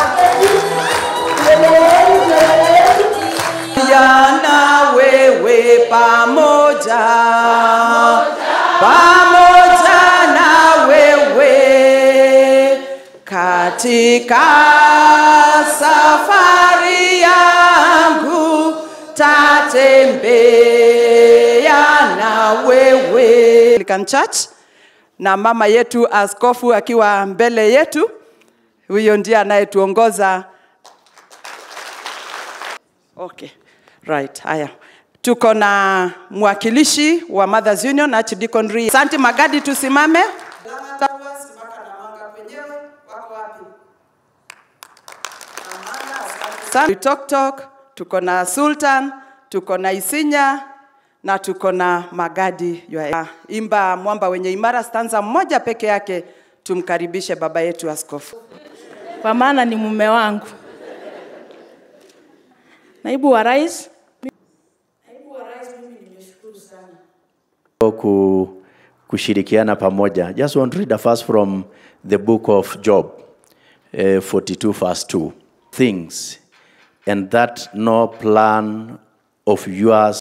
yana wewe pamoja pamoja na wewe katika safari yangu tatembea na wewe Anglican Church na mama yetu askofu akiwa mbele yetu huyo ndiye anayetuongoza Okay. Right. Haya. Tuko na mwakilishi wa Mothers Union Archdeacon Ri. Asante Magadi tusimame. Asante. Tok Tok, tuko na Sultan, tuko na Isinya na tuko na Magadi. Yua- Imba mwamba wenye imara stanza mmoja peke yake tumkaribishe baba yetu askofu. kwa maana ni mume wangu. Naibu wa rais, ku, kushirikiana pamoja. Just want to read a verse from the book of Job, uh, 42 verse 2. Things, and that no plan of yours